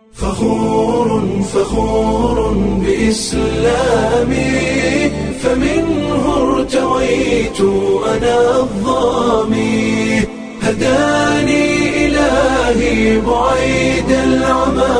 فخور فخور بإسلامي فمنه ارتويت أنا الظامي هداني إلهي بعيد العمى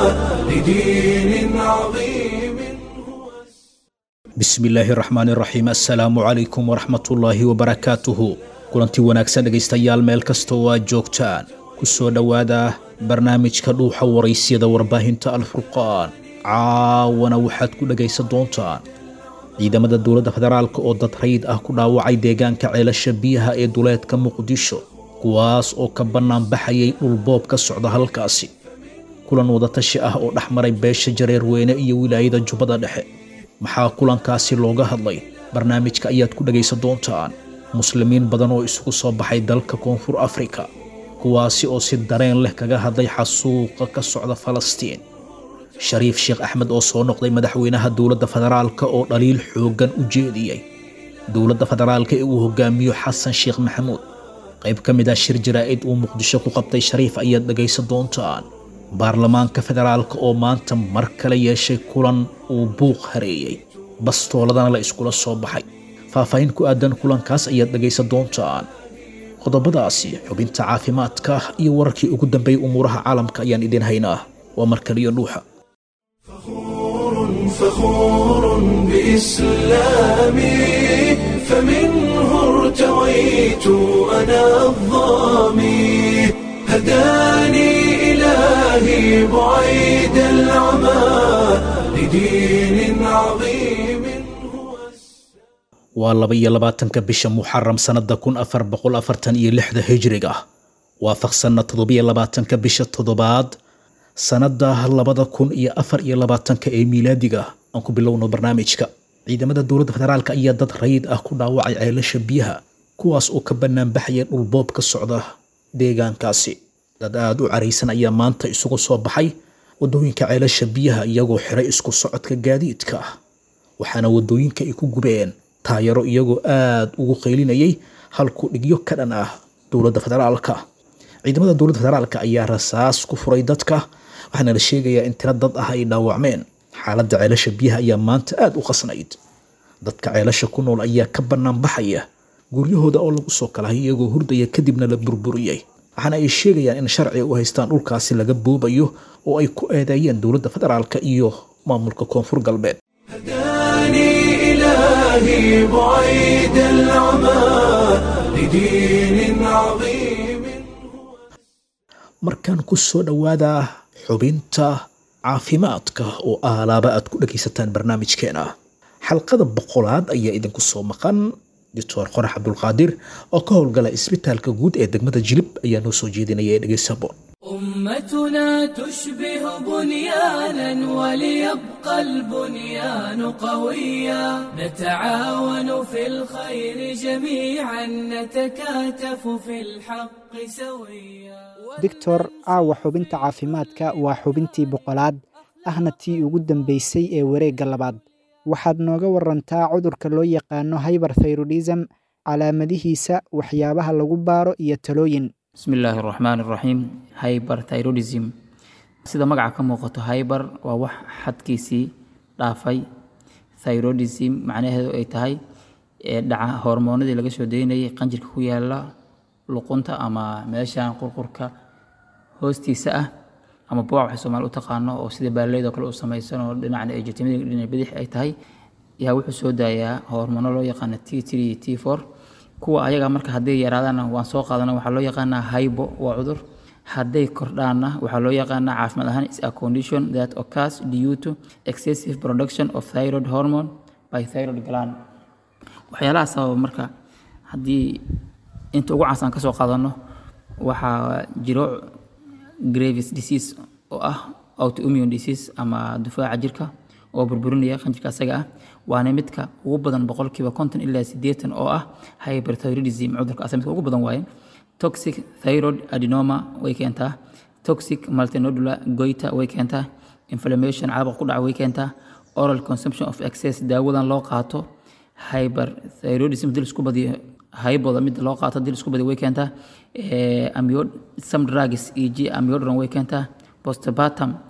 لدين عظيم هو bismillaahi raxmaan raxiim assalaamu calaykum waraxmatullaahi wabarakaatuhu kulanti wanaagsan dhegaystayaal meel kasta oo aad joogtaan ku soo dhowaada barnaamijka dhuuxa waraysyada warbaahinta alfurqaan caawana waxaad ku dhegaysan doontaan ciidamada dowladda federaalk oo dad rayid ah ku dhaawacay deegaanka ceelasha biyaha ee duleedka muqdisho kuwaas oo ka bannaanbaxayay dhulboob ka socda halkaasi kulan wadatashi ah oo dhex maray beesha jareerweyne iyo wilaayada jubbada dhexe maxaa kulankaasi looga hadlay barnaamijka ayaad ku dhegaysan doontaan muslimiin badan oo isugu soo baxay dalka koonfur afrika kuwaasi oo si dareen leh kaga hadlay xasuuqa ka socda falastiin shariif sheekh axmed oo soo noqday madaxweynaha dowladda federaalka oo dhaliil xooggan u jeediyey dowladda federaalka ee uu hogaamiyo xasan sheekh maxamuud qayb ka mid ah shir jaraa'id uu muqdisho ku qabtay shariif ayaad dhegaysan doontaan baarlamaanka federaalka oo maanta mar kale yeeshay kulan uu buuq hareeyey bastooladana la iskula soo baxay faahfaahin ku aadan kulankaas ayaad dhegaysan doontaan qodobadaasi xubinta caafimaadka iyo wararkii ugu dambeeyey umuuraha caalamka ayaan idin haynaa waa mar kaliyo dhuuxa فخور فخور بإسلامي فمنه ارتويت أنا الظامي هداني إلهي بعيد العمى لدين عظيم هو waa laba iyo labaatanka bisha muxaram sannada kun afar boqol afartan iyo lixda hijriga waafaqsanna toddobiyo labaatanka bisha toddobaad sannada labada kun iyo afar iyo labaatanka ee miilaadiga aan ku bilowno barnaamijka ciidamada dowladda federaalk ayaa dad rayid ah ku dhaawacay ceelasha biyaha kuwaas oo ka banaanbaxaya dhulboob ka socda deegaankaasi dad aada u caraysan ayaa maanta isugu soo baxay wadooyinka ceelasha biyaha iyagoo xiray isku socodka gaadiidka waxaana wadooyinka ay ku gubeen taayaro iyagoo aada ugu qaylinayay halku dhigyo ka dhan ah dowladda federaalka ciidamada dowladda federaalka ayaa rasaas ku furay dadka waxaana la sheegayaa in tiro dad ah ay dhaawacmeen xaaladda ceelasha biyaha ayaa maanta aada u qasnayd dadka ceelasha ku nool ayaa ka bannaan baxaya guryahooda oo lagu soo kalahay iyagoo hurdaya kadibna la burburiyey waxaana ay sheegayaan in sharciga u haystaan dhulkaasi laga boobayo oo ay ku eedeeyeen dowladda federaalka iyo maamulka koonfur galbeed هداني إلهي بعيد العمى لدين عظيم markaan ku soo dhowaada xubinta caafimaadka oo aalaaba aad ku dhagaysataan barnaamijkeena xalqada boqolaad ayaa idinku soo maqan doctor qorax cabdulqaadir oo ka howlgala isbitaalka guud ee degmada jilib ayaa noo soo jeedinaya ee dhegaysaboon أمتنا تشبه بنيانا وليبقى البنيان قويا نتعاون في الخير جميعا نتكاتف في الحق سويا doctor caawa xubinta caafimaadka waa xubintii boqolaad ahna tii ugu dambaysay ee wareegga labaad waxaad nooga warantaa cudurka loo yaqaano hyberthyrodism calaamadihiisa waxyaabaha lagu baaro iyo talooyin bismi illaahi araxmaan iraxiim hyberthyrodism sida magaca ka muuqato hyber waa wax xadkiisii dhaafay thyrodism macnaheedu ay tahay ee dhaca hormoonadii laga soo daynayay qanjirka ku yaala luqunta ama meeshan qurqurka hoostiisa ah ama buuc waxay soomaali u taqaano oo sida baaleyd oo kale u samaysan oo dhinacna ay jirtimada dhinac bidix ay tahay yaa wuxuu soo daayaa hormoono loo yaqaano t three t four kuwa ayaga marka hadday yaraadaanna waan soo qaadana waxaa loo yaqaanaa hybo waa cudur hadday kordhaanna waxaa loo yaqaanaa caafimaad ahaan is a condition that occurs due to excessive production of thyroid hormone by thyroid gland waxyaalaha sababa marka haddii inta ugu caansan ka soo qaadano waxaa jiro gravis disease oo ah autoimmune disease ama dufaaca jirka oo burburinaya qanjirka asaga ah waana midka ugu badan boqolkiiba konton ilaa sideetan oo ah hyperthyroidism cudurka asa midka ugu badan waaye toxic thyroid adenoma way keentaa toxic multinodular goita way keentaa inflammation caabuq ku dhaca way keentaa oral consumption of excess daawadan loo qaato hyperthyroidism dil isku badiyo hayboda midda loo qaato dil isku badiyo way keentaa amio some drugs e g amiodron way keentaa postpartum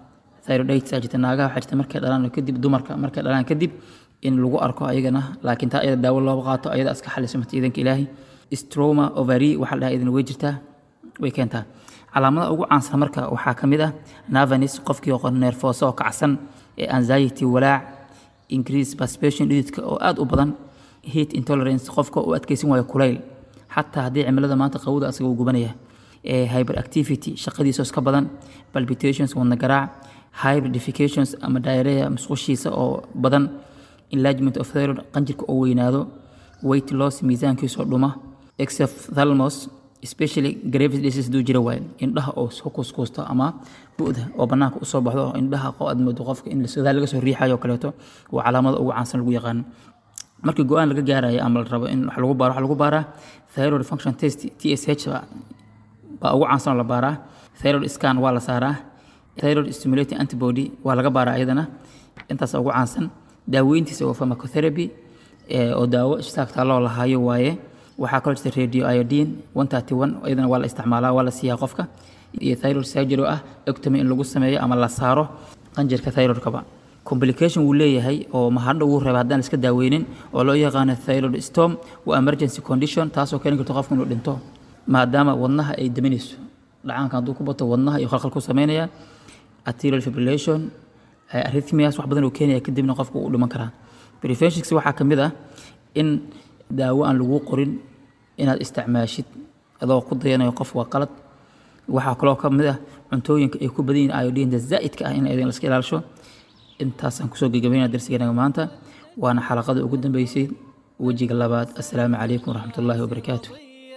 thyroiditis aa jirta naagaha waxaa jirta markay dhalaan kadib dumarka markay dhalaan kadib in lagu arko ayagana laakiin taa ayada daawo looga qaato ayada iska xalismata iidanka ilaahi stroma ovary waxaa la dhahaa idin way jirtaa way keentaa calaamadaha ugu caansan marka waxaa ka mid ah navanis qofkii oo neerfooso oo kacsan ee anxiety walaac increase perspiration dhididka oo aad u badan heat intolerance qofka u adkeysan waayo kulayl xataa haddii cimilada maanta qawada asaga uu gubanaya ee hyperactivity shaqadiisa iska badan palpitations wadna garaac hybridifications ama diarrhea musqushiisa oo badan enlargement of thyroid qanjirka oo weynaado weight loss miisaankiisoo dhuma exophthalmos especially gravis disease duu jira waaye indhaha oo soo kuskuusto ama bu'da oo bannaanka usoo baxdo oo indhaha qo aad moodo qofka in sidaa laga soo riixayo oo kaleeto waa calaamada ugu caansan lagu yaqaano markii go-aan laga gaarayo ama la rabo in wax lagu baaro wax lagu baaraa thyroid function test tsh baa ugu caansan oo la baaraa thyroid scan waa la saaraa thyroid stimulating antibody waa laga baaraa iyadana intaas ugu caansan daaweyntiisa waa pharmacotherapy oo daawo ishtaagtaa loo lahaayo waaye waxaa kaloo jirta radio iodine one thirty one iyadana waa la isticmaalaa waa la siiyaa qofka iyo thyroid surgery oo ah ectomy in lagu sameeyo ama la saaro qanjirka thyroidkaba complication wuu leeyahay oo mahadho wuu reeba haddaan iska daaweynin oo loo yaqaano thyroid storm waa emergency condition taasoo keeni karto qofka inuu dhinto maadaama wadnaha ay daminayso dhacaanka hadduu ku bato wadnaha iyo khalkhal ku sameynaya arterial fibrillation arrhythmias wax badan uu keenaya kadibna qofka uu dhiman karaa preventions waxaa ka mid ah in daawo aan lagu qorin inaad isticmaashid adoo ku dayanayo qof waa qalad waxaa kaloo ka mid ah cuntooyinka ay ku badan yihiin iodinta zaa'idka ah in idin laska ilaalisho intaasaan kusoo gegabayna darsigeenaga maanta waana xalaqada ugu dambeysay wejiga labaad assalaamu calaykum waraxmat ullaahi wabarakaatu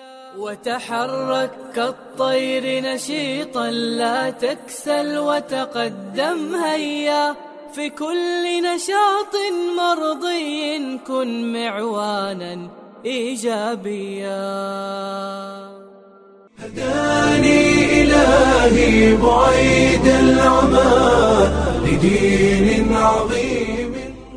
وتحرك كالطير نشيطا لا تكسل وتقدم هيا في كل نشاط مرضي كن معوانا ايجابيا هداني إلهي بعيد العمى لدين عظيم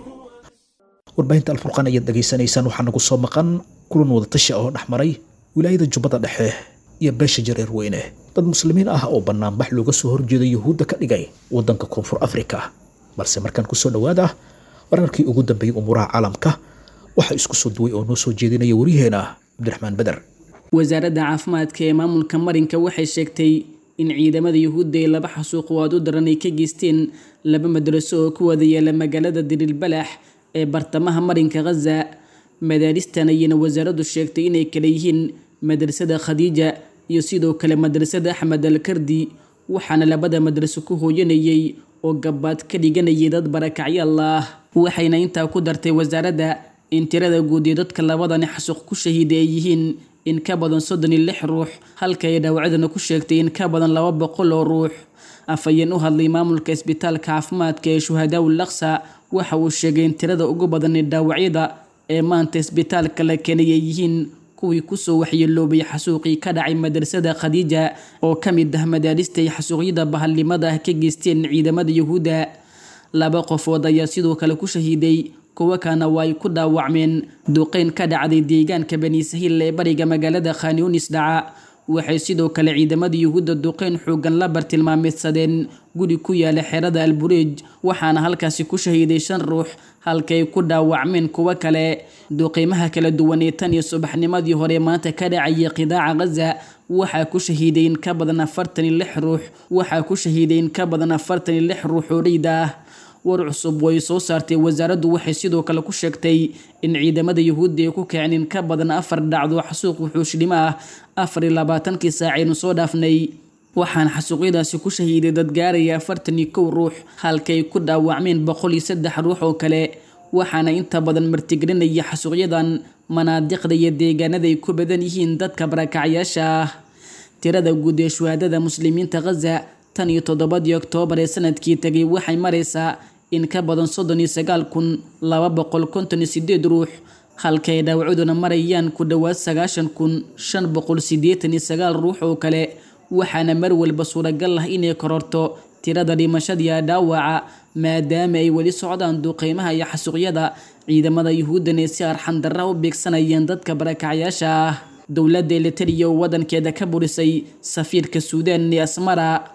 warbaahinta alfurqaan ayaad dhegaysanaysaan waxaa nagu soo maqan kulan wadatashi oo dhex maray wilaayada jubbada dhexe iyo beesha jareer weyne dad muslimiin ah oo banaanbax looga soo horjeeda yuhuudda ka dhigay waddanka koonfur afrika balse markaan kusoo dhowaada wararkii ugu dambeeyey umuuraha caalamka waxaa isku soo duway oo noo soo jeedinaya waryaheena cabdiraxmaan beder wasaaradda caafimaadka ee maamulka marinka waxay sheegtay in ciidamada yuhuudda ay laba xasuuq waad u daran ay ka geysteen laba madraso oo ku wada yaala magaalada dirilbalax ee bartamaha marinka khaza madaaristan ayayna wasaaraddu sheegtay inay kala yihiin madrasada khadiija iyo sidoo kale madrasada axmed alkardi waxaana labada madraso ku hooyanayay oo gabaad ka dhiganayay dad barakacyaal ah waxayna intaa ku dartay wasaaradda in tirada guud ee dadka labadani xasuuq ku shahiiday ay yihiin in ka badan soddon iyo lix ruux halka ay dhaawacdana ku sheegtay in ka badan laba boqol oo ruux afhayeen u hadlay maamulka isbitaalka caafimaadka ee shuhadaa ulaqsa waxa uu sheegay in tirada ugu badan ee dhaawacyada ee maanta isbitaalka la keenay ay yihiin kuwii kusoo waxyeeloobay xasuuqii ka dhacay madrasada khadiija oo ka mid ah madaarista ay xasuuqyada bahalnimada ah ka geysteen ciidamada yuhuudda laba qofood ayaa sidoo kale ku shahiiday kuwo kana waa ay ku dhaawacmeen duqeyn ka dhacday deegaanka bani sahiil ee bariga magaalada khaniunis dhaca waxay sidoo kale ciidamada yuhuudda duqeyn xoogan la bartilmaameedsadeen guri ku yaala xerada albureej waxaana halkaasi ku shahiiday shan ruux halkaay ku dhaawacmeen kuwo kale duqeymaha kala duwan ee tan iyo subaxnimadii hore maanta ka dhacayay qidaaca ghaza waxaa ku shahiiday in ka badan afartan iyo lix ruux waxaa ku shahiiday in ka badan afartan iyo lix ruux oo dheyda ah war cusub way soo saartay wasaaraddu waxay sidoo kale ku sheegtay in ciidamada yuhuudda ay ku kaceen in ka badan afar dhacdo xasuuq wuxuushdhimo ah afar iyo labaatankii saacaynu soo dhaafnay waxaana xasuuqyadaasi ku shahiiday dad gaaraya afartan iyo kow ruux halkay ku dhaawacmeen boqol iyo saddex ruux oo kale waxaana inta badan martigelinaya xasuuqyadan manaadiqda iyo deegaanada ay ku badan yihiin dadka barakacyaasha ah tirada guud ee shuhaadada muslimiinta khaza tan iyo toddobadii oktoobar ee sanadkii tegay waxay maraysaa in ka badan soddon iyo sagaal kun laba boqol konton iyo sideed ruux halka ay dhaawacuduna marayaan ku dhowaad sagaashan kun shan boqol siddeetan iyo sagaal ruux oo kale waxaana mar walba suuragal ah inay kororto tirada dhimashadiia dhaawaca maadaama ay weli socdaan duqeymaha iyo xasuuqyada ciidamada yuhuuddan ee si arxan darra u beegsanayeen dadka barakacyaasha ah dowladda elitariya oo wadankeeda ka burisay safiirka suudaan ee asmara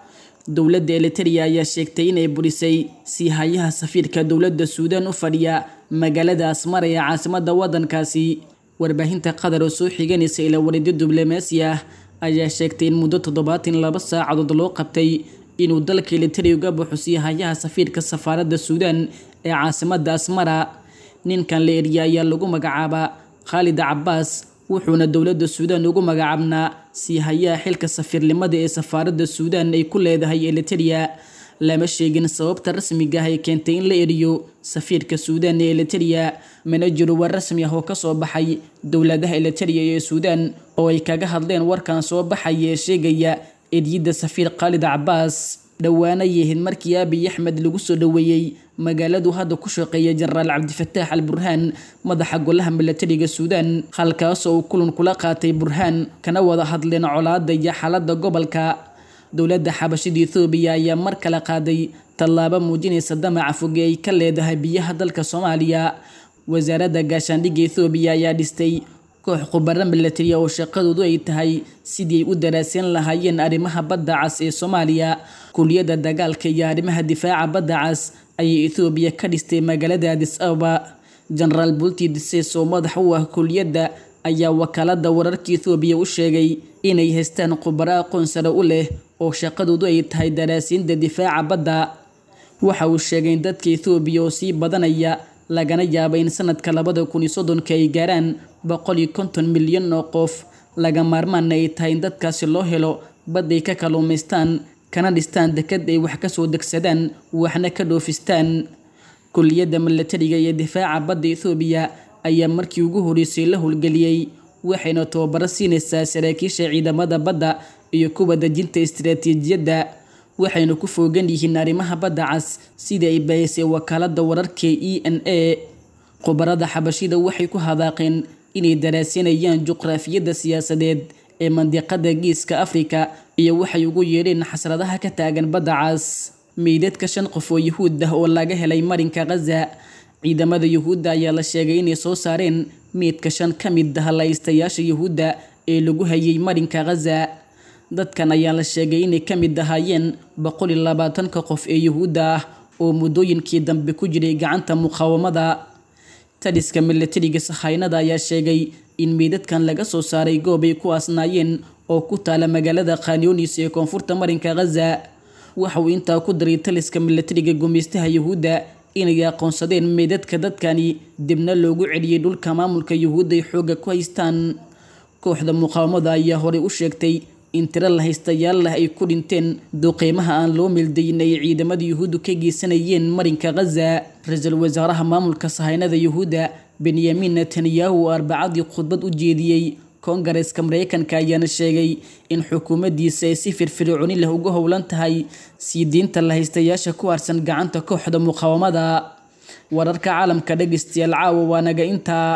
dowladda eliteria ayaa sheegtay inay burisay siihayaha safiirka dowladda suudaan u fadhiya magaalada asmara ee caasimadda waddankaasi warbaahinta qatar oo soo xiganaysa ilaa wareedyo diblomaasi ah ayaa sheegtay in muddo toddobaatan laba saacadood loo qabtay inuu dalka eliteria uga baxo siihayaha safiirka safaaradda suudaan ee caasimadda asmara ninkan la eriya ayaa lagu magacaabaa khaalid cabaas wuxuuna dowladda suudaan ugu magacaabnaa siihayaha xilka safiirnimada ee safaaradda suudaan ay ku leedahay eliteria lama sheegin sababta rasmiga ah ee keentay in la eriyo safiirka suudaan ee eliteria mana jiro war rasmi ah oo kasoo baxay dowladaha eliteria ee suudaan oo ay kaga hadleen warkan soo baxaya ee sheegaya eryidda safiir khaalid cabaas dhowaana yahayd markii abiy axmed lagu soo dhoweeyey magaaladu hadda ku shaqeeya jenaraal cabdifataax al burhaan madaxa golaha milatariga suudaan halkaasoo uu kulan kula qaatay burhaan kana wada hadleen colaada iyo xaaladda gobolka dowladda xabashida ethoobiya ayaa mar kale qaaday tallaabo muujinaysa damaca foge ay ka leedahay biyaha dalka soomaaliya wasaaradda gaashaandhigga ethoobiya ayaa dhistay koox khubaro milatariya oo shaqadoodu ay tahay sidii ay u daraaseen lahaayeen arrimaha badda cas ee soomaaliya kuliyadda dagaalka iyo arrimaha difaaca badda cas ayay ethoobiya ka dhistay magaalada adis ababa genaraal bulti dises oo madax u ah kuliyadda ayaa wakaalada wararka ethoobiya u sheegay inay haystaan khubaro aqoon sare u leh oo shaqadoodu ay tahay daraasiinta difaaca badda waxa uu sheegay in dadka ethoobiya oo sii badanaya lagana yaaba in sanadka labada kun iyo soddonka ay gaaraan boqol iyo konton milyan oo qof laga maarmaana ay tahay in dadkaasi loo helo bad ay ka kaluumaystaan kana dhistaan dekad ay wax kasoo degsadaan waxna ka dhoofistaan kuliyadda milatariga iyo difaaca badda ethoobiya ayaa markii ugu horeysay la howlgeliyey waxayna tababaro siinaysaa saraakiisha ciidamada badda iyo kuwa dejinta istiraatiijiyadda waxayna ku foogan yihiin arrimaha badda cas sidii ay bahisay wakaalada wararka e n a khubarada xabashida waxay ku hadaaqeen inay daraasinayaan juqraafiyadda siyaasadeed ee mandiqada geeska afrika iyo waxay ugu yeedheen xasradaha ka taagan badda cas meydadka shan qof oo yuhuud ah oo laga helay marinka khaza ciidamada yuhuudda ayaa la sheegay inay soo saareen meydka shan ka mid ah laystayaasha yuhuudda ee lagu hayay marinka khaza dadkan ayaa la sheegay inay ka mid ahaayeen boqol iyo labaatanka qof ee yuhuudda ah oo muddooyinkii dambe ku jiray gacanta muqaawamada taliska milatariga sahaynada ayaa sheegay in meydadkan laga soo saaray goob ay ku aasnaayeen oo ku taala magaalada khanyonis ee koonfurta marinka khaza waxa uu intaa ku daray taliska milatariga gumeystaha yuhuudda inay aqoonsadeen meydadka dadkani dibna loogu celiyey dhulka maamulka yuhuudda ay xoogga ku haystaan kooxda muqaawamada ayaa horey u sheegtay in tiro la haystayaal lah ay ku dhinteen duqeymaha aan loo meeldayin ay ciidamada yuhuuddu ka geysanayeen marinka khaza ra-iisul wasaaraha maamulka sahaynada yuhuudda benyamin netanyahu oo arbacadii khudbad u jeediyey koongareeska mareykanka ayaana sheegay in xukuumaddiisa ay si firfircooni leh uga howlan tahay sii diinta la haystayaasha ku harsan gacanta kooxda muqaawamada wararka caalamka dhegeystayaal caawa waa naga intaa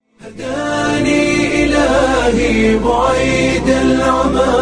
هداني إلهي بعيد العمى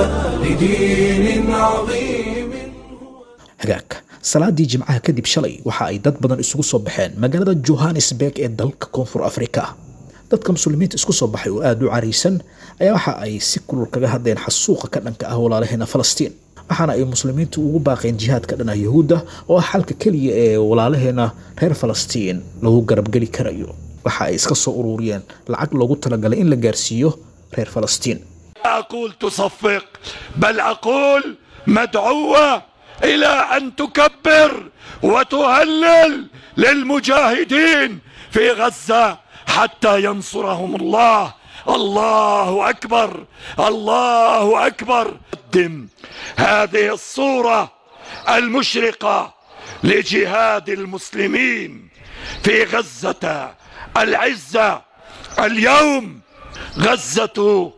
لدين عظيم hagaagka salaadii jimcaha kadib shalay waxa ay dad badan isugu soo baxeen magaalada johannesburg ee dalka koonfur afrika dadka muslimiinta isku soo baxay oo aada u caraysan ayaa waxa ay si kulul kaga hadleen xasuuqa ka dhanka ah walaalaheena falastiin waxaana ay muslimiintu ugu baaqeen jihaadka dhana yuhuudda oo ah xalka keliya ee walaalaheena reer falastiin lagu garabgeli karayo waxa ay iska soo ururiyeen lacag loogu talagalay in la gaarsiiyo reer falastiin أقول تصفق بل أقول مدعوة إلى أن تكبر وتهلل للمجاهدين في غزة حتى ينصرهم الله الله أكبر الله أكبر قدم هذه الصورة المشرقة لجهاد المسلمين في غزة العزة اليوم غزة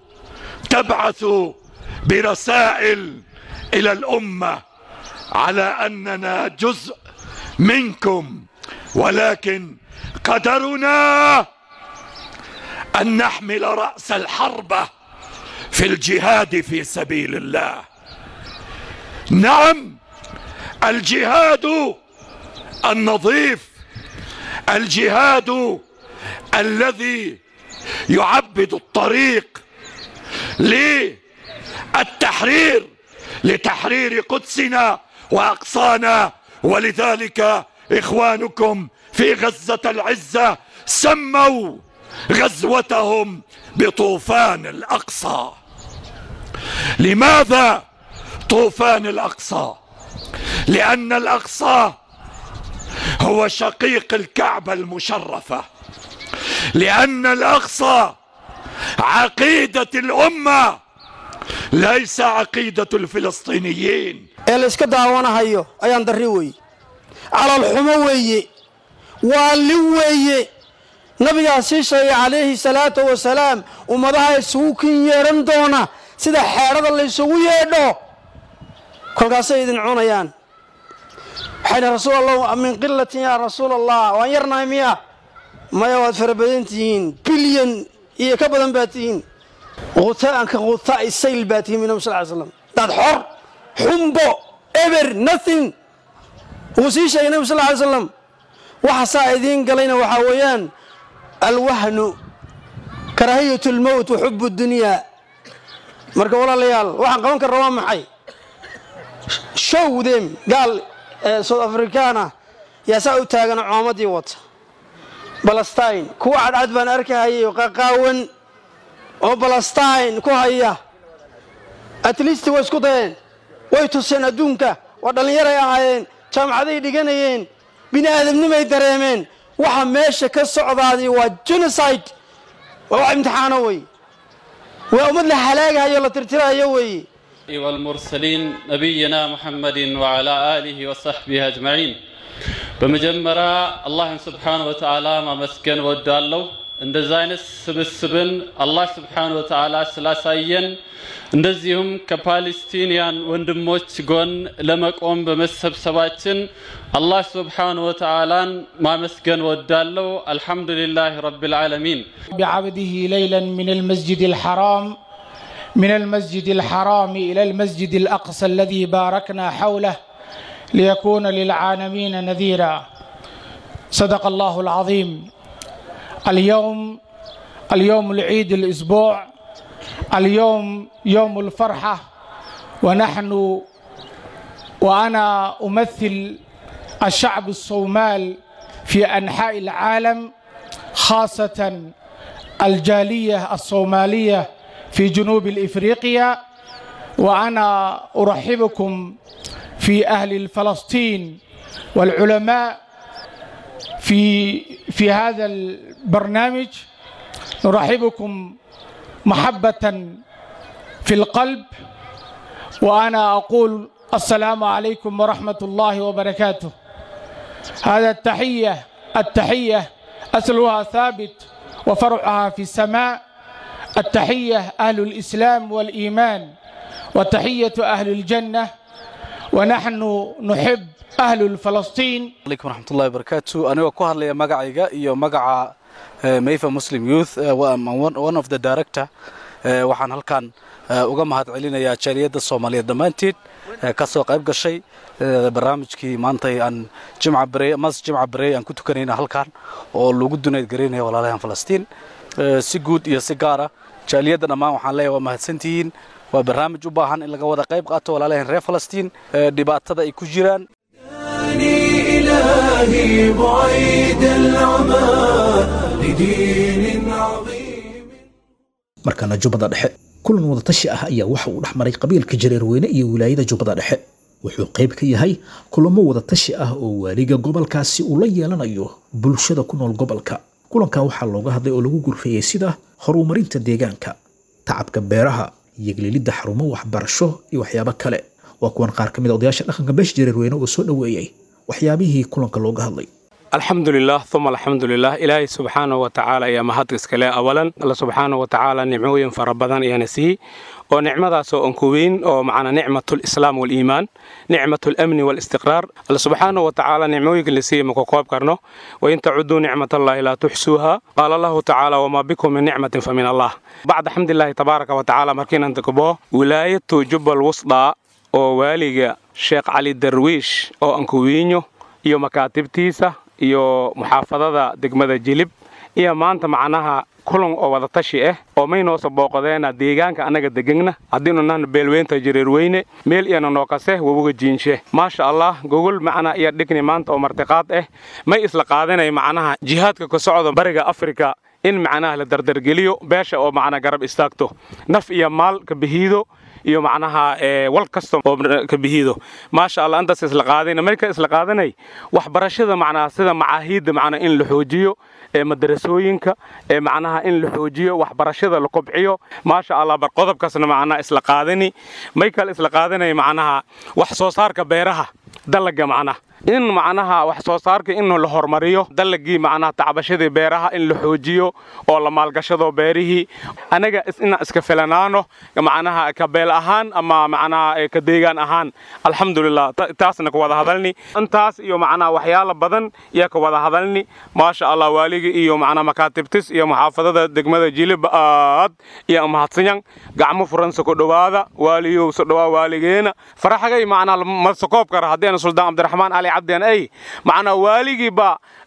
تبعث برسائل إلى الأمة على أننا جزء منكم ولكن قدرنا أن نحمل رأس الحرب في الجهاد في سبيل الله نعم الجهاد النظيف الجهاد الذي يعبد الطريق للتحرير لتحرير قدسنا واقصانا ولذلك اخوانكم في غزه العزه سموا غزوتهم بطوفان الاقصى لماذا طوفان الاقصى لان الاقصى هو شقيق الكعبه المشرفه لان الاقصى عقيده الامه ليس عقيده الفلسطينيين ee la iska daawanahayo ayaan darri weeye calalxumo weeye waalli weeye nabigaa sii sheegay calayhi salaatu wasalaam ummadaha isugu kin yeedhan doona sida xeedhada laysugu yeedho kolkaasay idin cunayaan waxayna rasuul allah min qilatin yaa rasuul allah waan yarnahay miya maya waad fara badan tihiin bilyan iyo ka badan baad tihiin khutaanka khutaa'i sayl baad tihiin nabi sal ly slam dad xor xumbo eber nothing wuu sii sheegay nabi sal ly slam waxa saa idiin galayna waxaa weeyaan alwahnu karaahiyat lmowt wa xubu dunyaa marka walaalayaal waxaan qaban karna waa maxay show them gaal south africana yaa saa u taagana coomadii wata balastine kuwa cadcad baan arkahayay oo qaqaawan oo balastine ku haya at least way isku dayeen way tuseen adduunka waa dhallinyaray ahaayeen jaamacaday dhiganayeen bini aadamnimay dareemeen waxa meesha ka socdaadii waa genocide waa wax imtixaano wey waa ummad la halaagahayo la tirtirahayo weeye والمرسلين نبينا محمد وعلى آله وصحبه أجمعين በመጀመሪያ አላህን ስብሓን ወተዓላ ማመስገን ወዳለሁ እንደዚህ አይነት ስብስብን አላህ ስብሓን ወተዓላ ስላሳየን እንደዚሁም ከፓሌስቲንያን ወንድሞች ጎን ለመቆም በመሰብሰባችን አላህ ስብሓን ወተዓላን ማመስገን ወዳለሁ አልሐምዱሊላህ ረቢልዓለሚን بعبده ليلا من المسجد الحرام من المسجد الحرام إلى المسجد الأقصى الذي باركنا حوله ليكون للعالمين نذيرا صدق الله العظيم اليوم اليوم العيد الأسبوع اليوم يوم الفرحة ونحن وأنا أمثل الشعب الصومال في أنحاء العالم خاصة الجالية الصومالية في جنوب الإفريقيا وأنا أرحبكم في أهل فلسطين والعلماء في في هذا البرنامج نرحبكم محبة في القلب وأنا أقول السلام عليكم ورحمة الله وبركاته هذا التحية التحية أصلها ثابت وفرعها في السماء التحية أهل الإسلام والإيمان وتحية أهل الجنة ونحن نحب أهل فلسطين عليكم ورحمة الله وبركاته أنا ku hadlaya magacayga iyo magaca Mayfa Muslim Youth one of the director waxaan halkan uga mahad celinayaa jaaliyadda Soomaaliyeed dhammaanteed ka soo qayb gashay barnaamijkii maanta aan jimca barey mas jimca barey aan ku tukanayna halkan oo lagu dunayd gareynayo walaalahan Falastiin si guud iyo si gaar ah jaaliyadda dhammaan waxaan leeyahay waa mahadsantihiin waa barnaamij u baahan in laga wada qayb qaato walaalahan reer Falastiin dhibaatada ay ku jiraan إلهي بعيد العمى لدين عظيم markana jubbada dhexe kulan wadatashi ah ayaa waxa uu dhex maray qabiilka jareerweyne iyo wilaayada jubbada dhexe wuxuu qayb ka yahay kulamo wadatashi ah oo waaliga gobolkaasi uu la yeelanayo bulshada ku nool gobolka kulankan waxaa looga hadlay oo lagu gurfeeyey sida horumarinta deegaanka tacabka beeraha iyo gelilidda xarumo waxbarasho iyo waxyaabo kale waa kuwan qaar ka mid a odayaasha dhaqanka beesha jareerweyne oo soo dhoweeyey waxyaabihii kulanka looga hadlay alxamdulilah uma alxamdulilah ilaahay subxaana wa tacaala ayaa mahad iskale awalan alla subxaana wa tacaala nicmooyin fara badan ayaana siiyey oo nicmadaasoo aan ku weyn oo macnaa nicmatu lislaam waliimaan nicmatu lamni walistiqraar alla subxaana wa tacaala nicmooyinka la siiyey ma ku koob karno wain tacuduu nicmat allahi laa tuxsuuha qaala allahu tacaala wamaa bikum min nicmatin fa min allah bacda xamdilaahi tabaaraka wa tacaala markiinan degbo wilaayatu jubbal wusdaa oo waaliga sheekh cali darwiish oo ankuwiinyo iyo makaatibtiisa iyo muxaafadada degmada jilib iyo maanta macnaha kulan oo wada tashi ah oo maynoosa booqadeena deegaanka annaga degegna haddiinu nahna beelweynta jareerweyne meel iyana noo kase wabuga jiinshe maasha allah gogol macnaa iyo dhigni maanta oo martiqaad ah may isla qaadanay macnaha jihaadka ka socda bariga afrika in macnaha la dardargeliyo beesha oo macnaa garab istaagto naf iyo maal ka bihiido iyo macnaha wal kasta oo ka bihiido maasha allah intaas isla qaadayna marka isla qaadanay waxbarashada macnaha sida macaahiidda macnaa in la xoojiyo ee madarasooyinka ee macnaha in la xoojiyo waxbarashada la kobciyo maasha allah bar qodobkaasna macnaha isla qaadani may kale isla qaadanay macnaha wax soo saarka beeraha dalaga macnaha in macnaha wax soo saarka in la hormariyo dalagii macnaha tacbashadii beeraha in la xoojiyo oo la maalgashado beerihii anaga inaan iska filanaano macnaha ka beel ahaan ama macnaha ka deegaan ahaan alxamdulilah taasna ka wada hadalni intaas iyo macnaha waxyaala badan iyo ka wada hadalni maasha allah waaligii iyo macnaha makaatibtis iyo muxaafadada degmada jilib aad iyo mahadsanyan gacmo furansa ku dhowaada waaliyow so dhowaa waaligeena faraxagay macnaha masakoob kara haddii suldaan cabdiraxmaan ali cabdian ay macnaha waaligiiba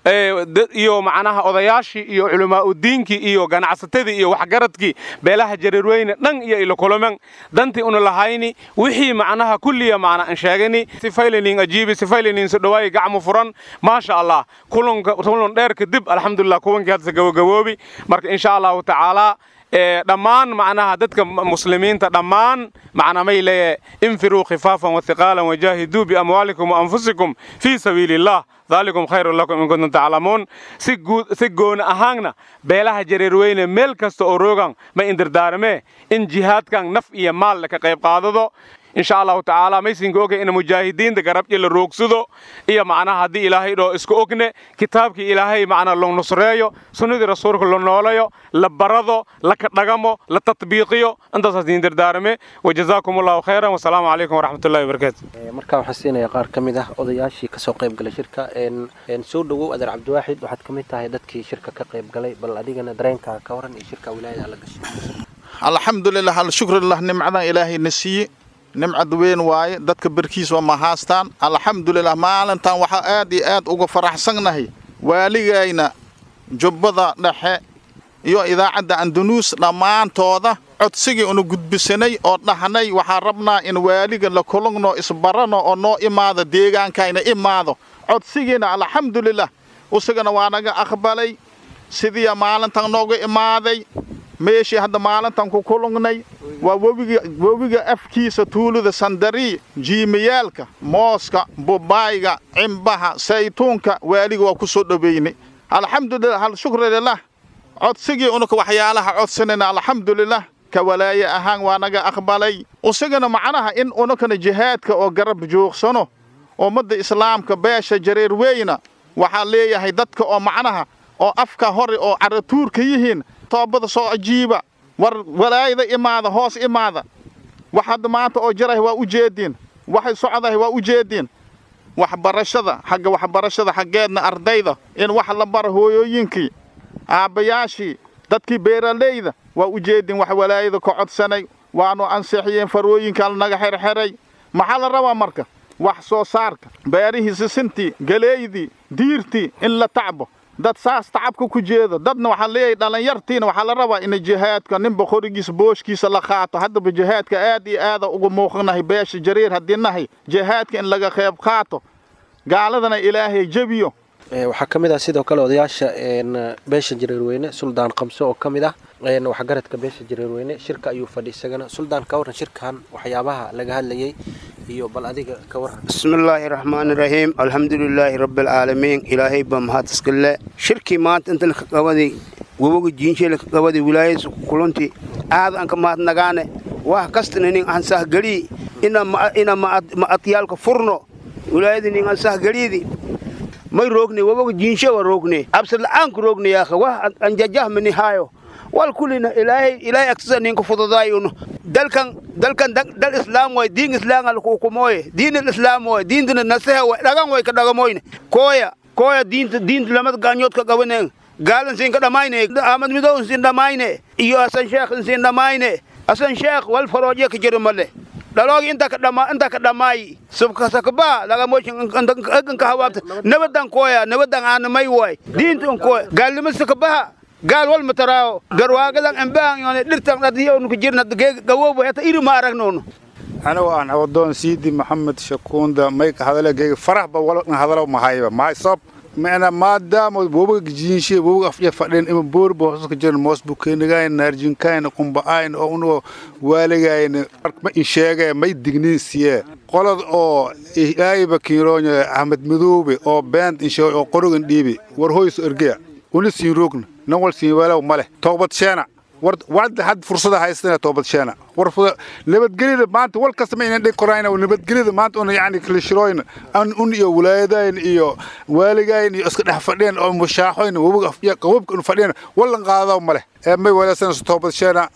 iyo macnaha odayaashii iyo culimaaudiinkii iyo ganacsatadii iyo waxgaradkii beelaha jareerweyne dhan iyo ilo kulaman dantii una lahayni wixii macnaha kulliya macna an sheegani sifaylanin ajiibi sifaylanin so dhawaayi gacmo furan maasha allah kulanka kulan dheer kadib alxamdulilah kuwankii hadda gabagaboobi marka insha allahu tacaala dhammaan macnaha dadka muslimiinta dhammaan macna may leeyahay infiruu khifaafan wathiqaalan wajaahiduu biamwaalikum waanfusikum fii sabiili illah daalikum khayrun lakum in kuntum taclamuun si guud si gooni ahaanna beelaha jareerweyne meel kasta oo roogan ma indirdaarmee in jihaadkan naf iyo maal ka qayb qaadado insha allahu tacaala maysinka ogay in mujaahidiinta garabji la roogsado iyo macnaha haddii ilaahay dhoo isku ogne kitaabkii ilaahay macnaa la nusreeyo sunnadii rasuulka la noolayo la barado la kadhagamo la tatbiiqiyo intaasaas idin dardaarame wajazaakum allahu khayran wasalaamu calaykum waraxmatullahi wabarakaatu markaa waxaan siinayaa qaar ka mid ah odayaashii kasoo qayb galay shirka soo dhowow adeer cabdiwaaxid waxaad ka mid tahay dadkii shirka ka qayb galay bal adigana dareenkaa ka waran iyo shirka wilaayada la gashay alxamdulilah alshukrulilah nimcadan ilaahayna siiye nimcad weyn waaye dadka berkiis waa ma haastaan alxamdulilah maalintan waxaa aad iyo aad uga faraxsannahay waaligayna jubbada dhexe iyo idaacadda andanuus dhammaantooda codsigii unu gudbisanay oo dhahnay waxaan rabnaa in waaliga la kulugno isbarano oo noo imaado deegaankayna imaado codsigiina alxamdulilah isagana waa naga aqbalay sidiiya maalintan nooga imaaday meeshii hadda maalintan ku kulugnay waa webiga webiga afkiisa tuulada sandari jiimayaalka mooska bubaayga cimbaha saytuunka waaliga waa ku soo dhoweynay alxamdulilah hal shukri lilah codsigii unuka waxyaalaha codsanayna alxamdulilah ka walaaye ahaan waa naga aqbalay isagana macnaha in unukana jihaadka oo garab joogsano ummadda islaamka beesha jareer weyna waxaa leeyahay dadka oo macnaha oo afka hore oo caratuurka yihiin toobada soo ajiiba war walaayada imaada hoos imaada wax hadda maanta oo jirahay waa u jeediin waxay socdahay waa u jeediin waxbarashada xagga waxbarashada xaggeedna ardayda in wax la bara hooyooyinkii aabbayaashii dadkii beeralayda waa u jeediin wax walaayada ka codsanay waanu ansixiyeen farooyinkaan naga xerxeray maxaa la rabaa marka wax soo saarka beerihii sisintii galeeydii diirtii in la tacbo dad saas tacabka ku jeedo dadna waxaa leeyahay dhallinyartiina waxaa la rabaa in jihaadka ninba qorigiisa booshkiisa la qaato haddaba jihaadka aad iyo aada uga muuqanahay beesha jariir haddii nahay jihaadka in laga qayb qaato gaaladana ilaahay jebiyo waxaa ka mid ah sidoo kale odayaasha beesha jareerweyne suldaan qamse oo ka mid ah waxgaradka beesha jareerweyne shirka ayuu fadhi isagana suldaan ka waran shirkan waxyaabaha laga hadlayay iyo bal adiga ka waran bismillaahi raxmaani raxiim alxamdulilaahi rabbialcaalamiin ilaahay baa mahad iskale shirkii maanta inta laka qabaday waboga jiinshee laka qabaday wilaayadiisa kulunti aad aan ka mahadnagaane wax kastana nin aan sahgelii ina ma'adyaalka furno wilaayada nin aan sahgeliidi may roogne waboga jiinshe wa roogne absad la'aanku roogne yaakha wax aan jajahmani haayo wal kulina ilaahay ilaahay agsasa ninka fududaayo dalkan dalkan dal islaam way diin islaam al hukumoye diin islaam way diintina nasaha way dhagan way ka dhagamoyne koya koya diinta diinta lamad gaanyood ka qabaneen gaalan siin ka dhamayne ahmad midow siin dhamayne iyo asan sheekh siin dhamayne asan sheekh wal farooje ka jiro male dhaloogi inta ka dhama inta ka dhamay subka sakba laga mooshin agan ka hawaabta nabadan koya nabadan aan may way diinta koya gaalnimo sakbaha gaal wal mataraawo garwaagadan ambaan yoone dhirtan dhadiyoonu ku jirna gawoobo heta iri ma aragnoonu anigu aan awadoon siidi maxamed shakuunda mayka hadalegeega farahba walna hadalo mahayba mahay sab mana maadaama wobaga jiinshe wobaga afya fadheen ima boorba hosuska jiran moos bukeenagayn naarjinkayn qumba'ayn oo unugo waaligayn ma insheegee may digniin siye qolad oo ilaayba kiiroonya ahmed madoobe oo beent insheeg oo qorogan dhiibi war hoyso ergeya una siin roogna nan wal siin weelaw male toobad sheena war wad had fursada haystana toobad sheena war nabadgelida maanta wal kasta ma inaan dhig korayna nabadgelida maanta una yacni kalishirooyna an un iyo walaayadayn iyo waaligayn iyo iska dhex fadheen oo mushaaxoyn wabiga qababka un fadheen wallan qaadaw male ee may walaasana toobad sheena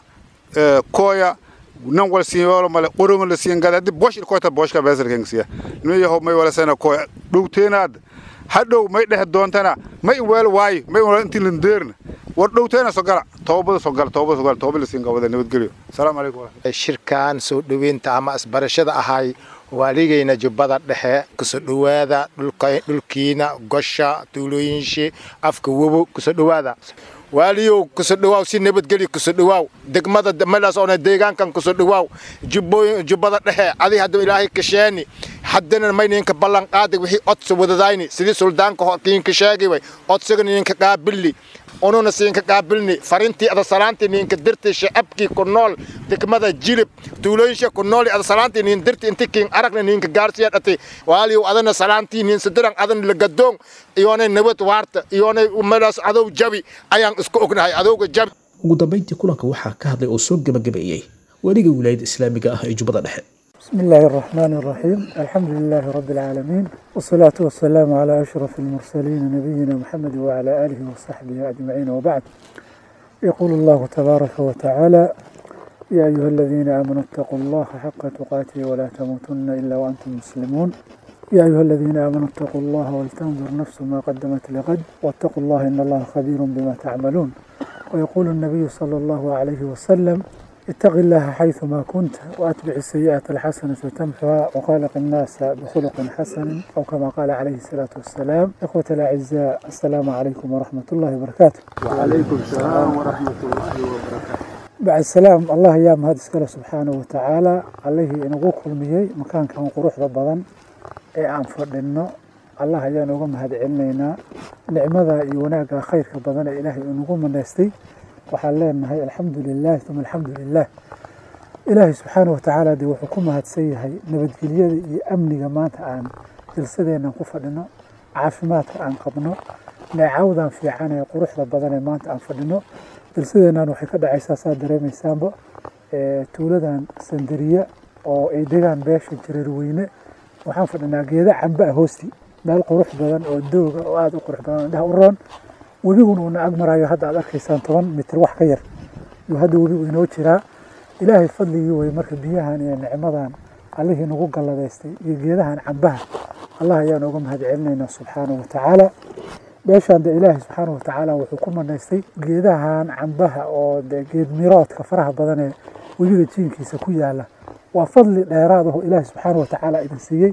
kooya nan wal siin weelo male qoronga la siin gada haddii boosh ilkoota booshka beesarkengsiya nin yahow may walaasana kooya dhowteenaad hadhow may dhex doontana may in weel waayo may in intii landeerna war dhowteena sogala toobada sogala toobada sogala toobada lasiin qabada nabadgelyo asalaamu calaykum shirkan soo dhoweynta ama isbarashada ahay waaligayna jubbada dhexe kusoo dhowaada dhulkiina gosha tuulooyinshi afka wobo kusoo dhowaada waaliyow kusoo dhawaaw si nabadgelyo kusoo dhawaaw degmada meelaas oona deegaankan kusoo dhawaaw jubbooyin jubbada dhexe adi hadda ilaahay kasheeni haddana mayninka ballan qaaday wixii odsa wadadayni sidii suldaanka horkiinka sheegay way odsaga ninka qaabilni ununa siinka qaabilni farintii ada salaantii ninka dirti shacabkii ku nool degmada jilib tuulooyinsha ku nool ada salaantii nin dirti inti kiin aragna ninka gaarsiya dhati waaliyow adana salaantii nin sidiran adan lagadoon iyoonay nabad waarta iyoonay meelaas adow jabi ayaan isku ognahay adowga jabi ugu dambayntii kulanka waxaa ka hadlay oo soo gebagabeeyey weliga wilaayada islaamiga ah ee jubbada dhexe بسم الله الرحمن الرحيم الحمد لله رب العالمين والصلاة والسلام على أشرف المرسلين نبينا محمد وعلى آله وصحبه أجمعين وبعد يقول الله تبارك وتعالى يا أيها الذين آمنوا اتقوا الله حق تقاته ولا تموتن إلا وأنتم مسلمون يا أيها الذين آمنوا اتقوا الله ولتنظر نفس ما قدمت لغد واتقوا الله إن الله خبير بما تعملون ويقول النبي صلى الله عليه وسلم اتق الله حيثما كنت وأتبع السيئة الحسنة تمحها وخالق الناس بخلق حسن أو كما قال عليه الصلاة والسلام إخوة الأعزاء السلام عليكم ورحمة الله وبركاته وعليكم السلام ورحمة الله وبركاته بعد السلام الله يا مهد سكاله سبحانه وتعالى عليه إنه كل مية مكان كان قروح ضبضا إيه عن فردنا الله يا نوغو مهد علمنا نعمة يوناك خير كبضنا إلهي إنه من نستي waxaan leenahay alxamdu lilaah uma alxamdu lilaah ilaahay subxaana watacaala dee wuxuu ku mahadsan yahay nabadgelyada iyo amniga maanta aan jalsadeennan ku fadhino caafimaadka aan qabno neecawdan fiican ee quruxda badan ee maanta aan fadhino jalsadeennan waxay ka dhacaysaa saa dareemaysaanba tuuladan sandariya oo ay degaan beesha jareerweyne waxaan fadhinaa geeda camba ah hoosti meel qurux badan oo dooga oo aada u qurux badan indhaha u roon webiguna uuna ag marayo hadda aad arkaysaan toban mitir wax ka yar yuu hadda webigu inoo jiraa ilaahay fadligii way marka biyahan iyo nicmadan allihii nagu galladaystay iyo geedahan cambaha allah ayaan uga mahad celinaynaa subxaana wa tacaala meeshaan de ilaahay subxaana wa tacaala wuxuu ku manaystay geedahan cambaha oo de geed miroodka faraha badan ee webiga jiinkiisa ku yaala waa fadli dheeraad aho ilaahay subxaana wa tacaala idin siiyey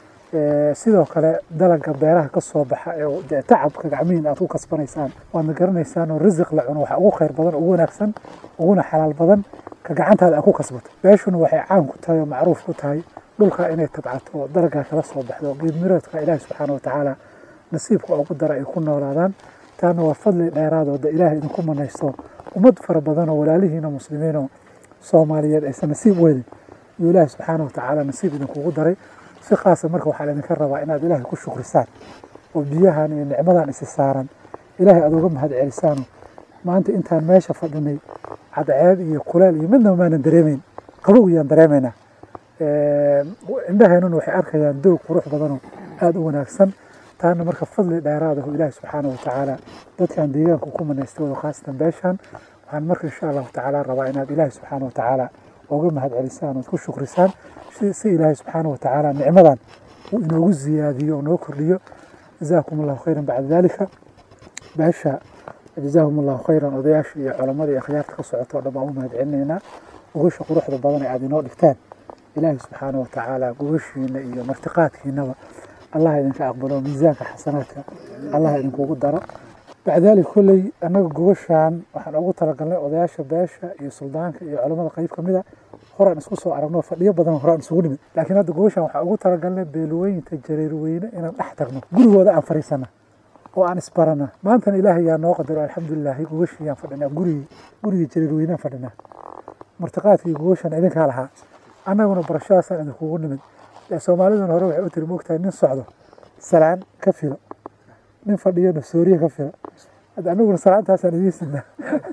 sidoo kale dalaga beeraha ka soo baxa ee dee tacabka gacmihiin aad ku kasbanaysaan waadna garanaysaan oo risiq la cuno waxa ugu khayr badan ugu wanaagsan uguna xalaal badan ka gacantaada aad ku kasbato beeshuna waxay caan ku tahay oo macruuf ku tahay dhulka inay tabcato oo dalagaa kala soo baxdo geed miroodka ilaahi subxaana watacaala nasiibka ugu dara ay ku noolaadaan taana waa fadli dheeraad oo de ilaahay idinku manaysto ummad fara badan oo walaalihiina muslimiinoo soomaaliyeed aysan nasiib weelin iyo ilaahi subxaana watacaala nasiib idinkugu daray si khaasa marka waxaa laydinka rabaa inaad ilaahay ku shukrisaan oo biyahan iyo nicmadan isi saaran ilaahay aad uga mahad celisaano maanta intaan meesha fadhinay cadceed iyo kuleel iyo midnaba maanan dareemayn qabow iyaan dareemaynaa indhaheenuna waxay arkayaan doog qurux badanoo aada u wanaagsan taana marka fadli dheeraad ah oo ilaahi subxaana watacaala dadkan deegaanka ku manaystay wado khaasatan beeshan waxaan marka insha allahu tacaala rabaa inaad ilaahi subxaana watacaala uga mahad celisaan ood ku shukrisaan si ilaahay subxaana watacaala nicmadan uu inoogu ziyaadiyo oo noo kordhiyo jazaakum allahu khayran bacda dalika beesha jazaahum allahu khayran odayaasha iyo culammada iyo akhyaarta ka socoto o dhan baan u mahad celinaynaa gogasha quruxda badan ee aad inoo dhigtaan ilaahay subxaana watacaala gogashiina iyo martiqaadkiinaba allah idinka aqbalo miisaanka xasanaadka allah idinkugu daro bacdaali kolley annaga gobashaan waxaan ugu talagalnay odayaasha beesha iyo suldaanka iyo culamada qayb ka mid a horaan isku soo aragno fadhiyo badan horaan isugu nimid laakiin hadda gobashaan waxaan ugu talagalnay beelwooyinta jareerweyne inaan dhex tagno gurigooda aan fariisana oo aan isbarana maantana ilaahay yaa noo qadaro alxamdulilaahi gogashii yaan fadhinaa gurigii gurigii jareerweynaan fadhinaa martiqaadkii gogoshaan idinkaa lahaa annaguna barashadaasaan idinkugu nimid soomaaliduna hore waxay u tiri moogtahay nin socdo salaan ka filo nin fadhiyana sooriya ka filo hadda anaguna salaantaasaan idiin sidnaa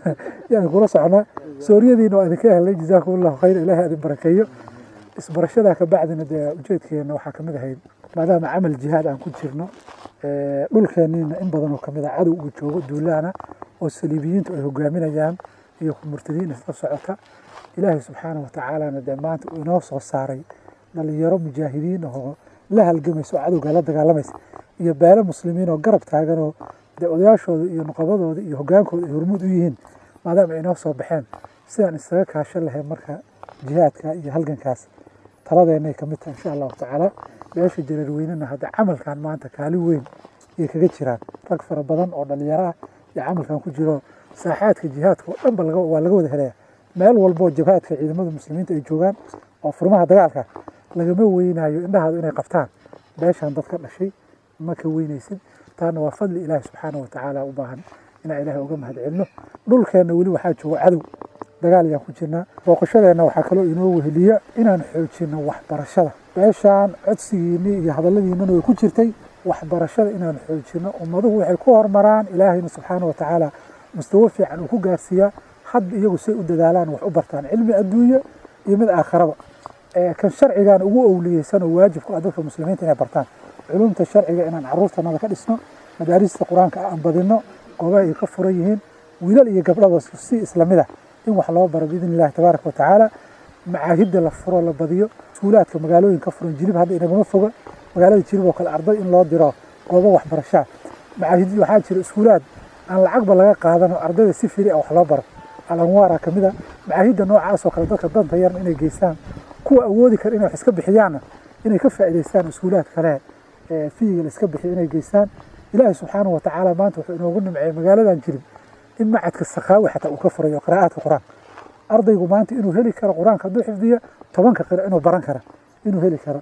yaan kula socnaa sooriyadiina waa idinka helnay jazaakum allahu khayr ilaahay adin barakeeyo isbarashadaa ka bacdina dee ujeedkeena waxaa kamid ahayd maadaama camal jihaad aan ku jirno dhulkeeniina in badan oo kamid ah cadow uu joogo duulaana oo saliibiyiintu ay hogaaminayaan iyo murtadiin isla socota ilaahay subxaana watacaalana dee maanta uu inoo soo saaray dhalinyaro mujaahidiin ahoo la halgamaysa oo cadowga la dagaalamaysa iyo beelo muslimiin oo garab taaganoo dee odayaashooda iyo nuqabadooda iyo hogaankooda ay hormuud u yihiin maadaama ay inoo soo baxeen sidaan isaga kaashan lahayn marka jihaadka iyo halgankaas taladeenay ka mid tahay insha allahu tacaala beesha jareerweynena hadda camalkan maanta kaalin weyn ayay kaga jiraan rag fara badan oo dhalinyaro ah iyo camalkan ku jiro saaxaadka jihaadka oo dhanba waa laga wada helaya meel walboo jabhaadka ciidamada muslimiinta ay joogaan oo furmaha dagaalka lagama weynayo indhahaadu inay qabtaan beeshaan dad ka dhashay ma ka weynaysid taana waa fadli ilaahi subxaana watacaala u baahan inaan ilaahay uga mahadcelino dhulkeenna weli waxaa jooga cadow dagaal ayaan ku jirnaa booqashadeenna waxaa kaloo inoo weheliya inaan xoojino waxbarashada beeshaan codsigiinii iyo hadalladiinana way ku jirtay waxbarashada inaan xoojino ummaduhu waxay ku hormaraan ilaahayna subxaana watacaala mustawo fiican uu ku gaarsiiyaa hadda iyagu say u dadaalaan wax u bartaan cilmi adduunye iyo mid aakharaba kan sharcigan ugu owliyeysan oo waajib ku ah dadka muslimiinta inay bartaan culumta sharciga inaan caruurtanada ka dhisno madaarista qur-aanka aan badino goobaha ay ka furan yihiin wiilal iyo gabdhaba si islamid ah in wax loo baro biidn illahi tabaaraka watacaala macaahidda la furo la badiyo iskuulaadka magaalooyin ka furan jilib hadda inagama foga magaalada jilib oo kale arday in loo diro goobo waxbarashaa macaahid waxaa jira iskuulaad aan lacagba laga qaadano ardayda si firi ah wax loo baro alanwaara ka mid a macaahidda noocaas oo kale dadka danta yarna inay geystaan kuwa awoodi kara inay wax iska bixiyaanna inay ka faa'iidaystaan iskuulaad kale ee fiyiga la iska bixiyo inay geystaan ilaahay subxaanahu watacaala maanta wuxuu inoogu nimceeyey magaaladan jirib in macadka sakhaawi xataa uu ka furayo qiraa'aadka qur-aanka ardaygu maanta inuu heli karo qur-aanka hadduu xifdiyo tobanka qira inuu baran karo inuu heli karo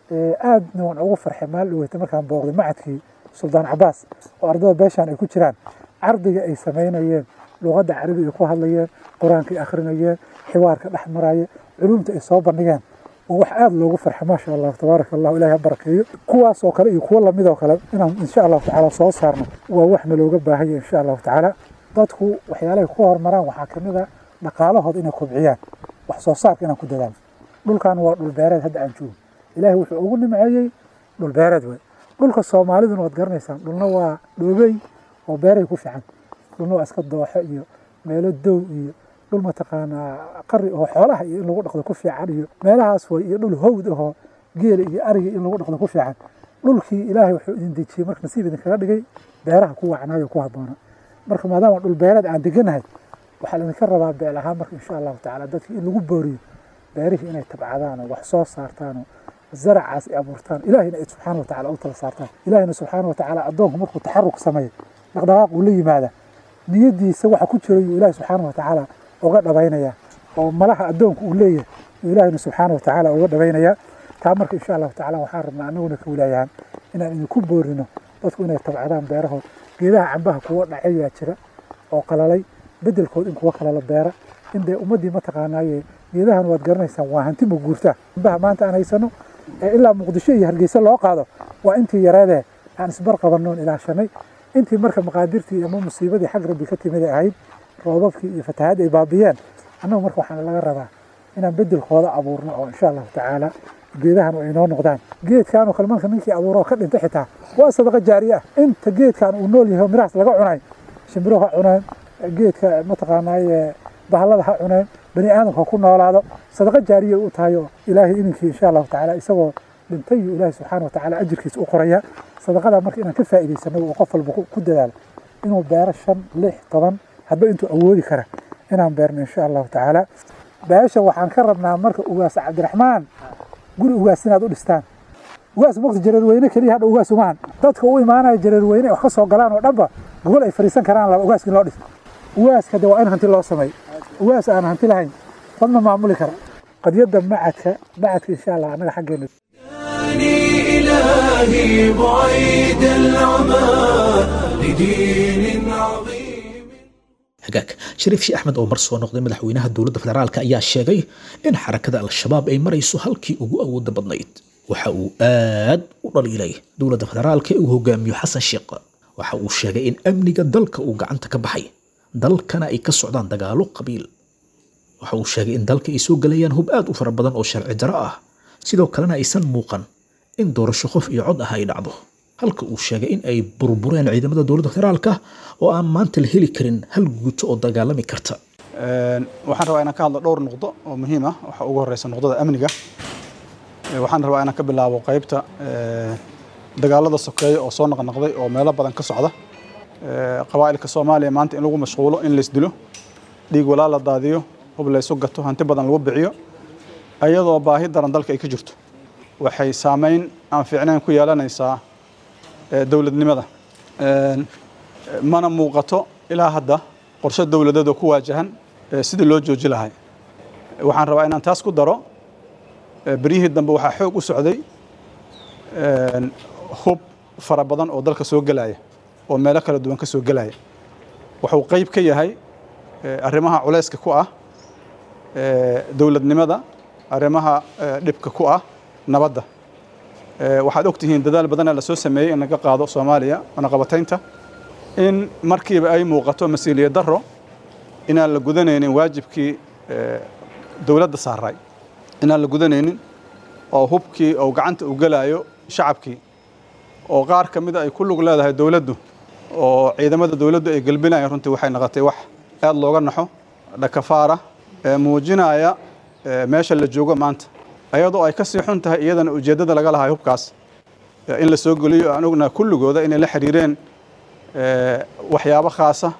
aadna waan ugu farxay maal dhaweyta markaan booqday macadkii suldaan cabaas oo ardada beeshaan ay ku jiraan cardiga ay samaynayeen luqadda carabiga ay ku hadlayeen qur-aanka ay akhrinayeen xiwaarka dhex maraya culumta ay soo bandhigeen waa wax aada loogu farxay maasha allah tabaaraka allah ilahi ha barakeeyo kuwaas oo kale iyo kuwo lamid oo kale inaan insha allahu tacaala soo saarno waa waxna looga baahanya insha allahu tacaala dadku waxyaalahay ku horumaraan waxaa ka mid a dhaqaalahooda inay kobciyaan wax soo saarka inaan ku dadaalo dhulkan waa dhul beereed hadda aan joogo ilaahay wuxuu ugu nimceeyey dhul beereed way dhulka soomaaliduna waad garanaysaan dhulna waa dhoobey oo beeray ku fiican dhulna waa iska dooxo iyo meelo dow iyo dhul mataqaanaa qari oo xoolaha iyo in lagu dhaqdo ku fiican iyo meelahaas way iyo dhul howd ahoo geela iyo ariga in lagu dhaqdo ku fiican dhulkii ilaahay wuxuu idin dejiyey marka nasiib idinkaga dhigay beeraha ku wacnaayo ku habboona marka maadaama dhul beereed aan deganahay waxaa laydinka rabaa beel ahaan marka insha allahu tacaala dadki in lagu booriyo beerihii inay tabcadaan oo wax soo saartaan oo zaracaas ay abuurtaan ilaahayna ay subxaana wa tacaala u tala saartaan ilaahayna subxaana wa tacaala addoonku markuu taxaruk sameeyo dhaqdhaqaaq uu la yimaada niyadiisa waxa ku jira yuu ilaahi subxaana wa tacaala uga dhabaynaya oo malaha addoonku uu leeyahay yuu ilaahayna subxaana wa tacaala uga dhabaynaya taa marka insha allahu tacaala waxaan rabnaa annaguna ka wilaayahaan inaan idinku boorino dadku inay tabcadaan beerahood geedaha cambaha kuwa dhacayaa jira oo qalalay bedelkood in kuwa kale la beera in dee ummaddii mataqaanaaye geedahan waad garanaysaan waa hanti ma guurtaa cambaha maanta aan haysano ee ilaa muqdisho iyo hargeysa loo qaado waa intii yareedee aan isbar qabannoon ilaashanay intii marka maqaadirtii ama musiibadii xag rabbi ka timid ay ahayd roobabkii iyo fatahaad ay baabiyeen annagu marka waxaana laga rabaa inaan bedelkooda abuurno oo insha allahu tacaala geedahan ay noo noqdaan geedkan oo kale marka ninkii abuuro oo ka dhintay xitaa waa sadaqa jaariye ah inta geedkan uu nool yahay oo mirahaas laga cunay shimbiro ha cuneen geedka mataqaanaaye bahallada ha cuneen bani aadamka ha ku noolaado sadaqa jaariye u tahay oo ilaahay ininkii insha allahu tacaala isagoo dhintay iyo ilaahay subxaana watacaala ajirkiisa u qoraya sadaqada marka inaan ka faa'iidaysano oo qof walba ku dadaalo inuu beero shan lix toban hadba intuu awoodi kara inaan beerno insha allahu tacaala beesha waxaan ka rabnaa marka ugaas cabdiraxmaan guri ugaas inaad u dhistaan ugaas waqti jareerweyne keliya hadha ugaas umahan dadka u imaanaya jareerweyne wax ka soo galaan oo dhanba gogol ay fadhiisan karaan laba ugaaska in loo dhiso ugaaska de waa in hanti loo sameeyo ugaas aan hanti lahayn qodma maamuli kara qadiyadda macadka macadka insha allah annaga xaggeena إلهي بعيد العمى لدين عظيم hagaag shariif shii axmed oo mar soo noqday madaxweynaha dowladda federaalk ayaa sheegay in xarakada al-shabaab ay marayso halkii ugu awooda badnayd waxa uu aad u dhaliilay dowladda federaalka ee uu hogaamiyo xasan sheekh waxa uu sheegay in amniga dalka uu gacanta ka baxay dalkana ay ka socdaan dagaalo qabiil waxa uu sheegay in dalka ay soo gelayaan hub aad u fara badan oo sharci daro ah sidoo kalena aysan muuqan in doorasho qof iyo cod ah ay dhacdo halka uu sheegay in ay burbureen ciidamada dowladda federaalka oo aan maanta la heli karin hal guuto oo dagaalami karta waxaan rabaa inaan ka hadlo dhowr nuqdo oo muhiim ah waxaa ugu horeysa nuqdada amniga waxaan rabaa inaan ka bilaabo qaybta dagaalada sokeeya oo soo naqnaqday oo meelo badan ka socda qabaa'ilka soomaaliya maanta in lagu mashquulo in laysdilo dhiig walaa la daadiyo hub laysu gato hanti badan lagu bixiyo iyadoo baahi daran dalka ay ka jirto waxay saameyn aan fiicnayn ku yeelanaysaa dowladnimada mana muuqato ilaa hadda qorshe dowladeed oo ku waajahan sidii loo jooji lahay waxaan rabaa inaan taas ku daro beryihii dambe waxaa xoog u socday hub fara badan oo dalka soo gelaya oo meelo kala duwan ka soo gelaya wuxuu qayb ka yahay arrimaha culayska ku ah dowladnimada arrimaha dhibka ku ah nabadda waxaad og tihiin dadaal badanee lasoo sameeyey in laga qaado soomaaliya wanaqabataynta in markiiba ay muuqato mas-uuliyad darro inaan la gudanaynin waajibkii dowladda saaray inaan la gudanaynin oo hubkii oo gacanta u gelaayo shacabkii oo qaar ka mida ay ku lug leedahay dowladdu oo ciidamada dowladdu ay gelbinayaan runtii waxay noqotay wax aad looga naxo dhakafaara muujinaya meesha la joogo maanta ayadoo ay ka sii xun tahay iyadana ujeeddada laga lahay hubkaas in la soo geliyo aan ognaha kulligooda inay la xiriireen waxyaabo khaasa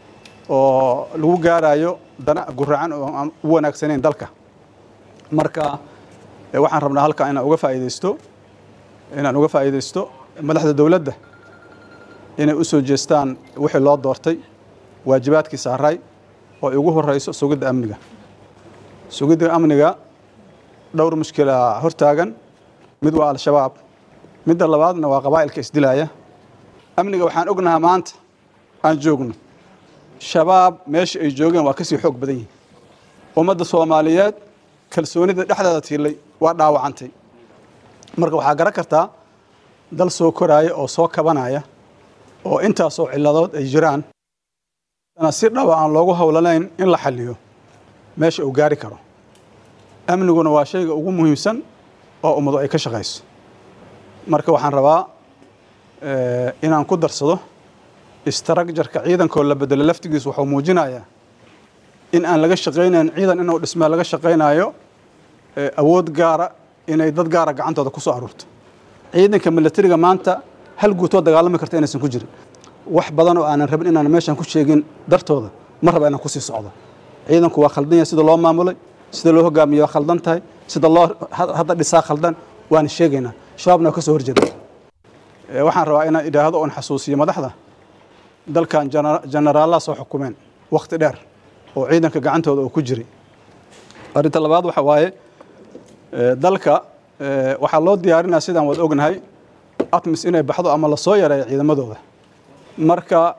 oo lagu gaarayo dana guracan oo aan u wanaagsanayn dalka marka waxaan rabnaa halkaa inaan uga faa'iidaysto inaan uga faa'iidaysto madaxda dowladda inay u soo jeestaan wixii loo doortay waajibaadkii saaray oo ay ugu horeyso sugidda amniga sugidda amniga dhowr mushkila hortaagan mid waa al-shabaab midda labaadna waa qabaa'ilka isdilaya amniga waxaan ognahaa maanta aan joogno shabaab meesha ay joogeen waa kasii xoog badan yihin ummadda soomaaliyeed kalsoonida dhexdeeda tiilay waa dhaawacantay marka waxaa garan kartaa dal soo koraaya oo soo kabanaya oo intaasoo ciladood ay jiraan ana si dhaba aan loogu howlanayn in la xaliyo meesha uu gaari karo amniguna waa shayga ugu muhiimsan oo ummadu ay ka shaqayso marka waxaan rabaa inaan ku darsado istarakjarka ciidankoo la bedelo laftigiis wuxuu muujinayaa in aan laga shaqaynayn ciidan inuu dhismaa laga shaqaynayo awood gaara inay dad gaara gacantooda ku soo aruurto ciidanka milatariga maanta hal guutoo dagaalami karta inaysan ku jirin wax badan oo aanan rabin inaan meeshan ku sheegin dartooda ma raba inaan kusii socdo ciidanku waa khaldan yahay sida loo maamulay sida loo hogaamiyo waa khaldan tahay sida loo hadda dhisaa khaldan waana sheegaynaa shabaabna waa ka soo horjeeda waxaan rabaa inaan idhaahdo oon xasuusiyo madaxda dalkan jenaraallaa soo xukumeen wakhti dheer oo ciidanka gacantooda uu ku jiray arrinta labaad waxa waaye dalka waxaa loo diyaarinaya sidaan wada ognahay atmis inay baxdo ama lasoo yareeyo ciidamadooda marka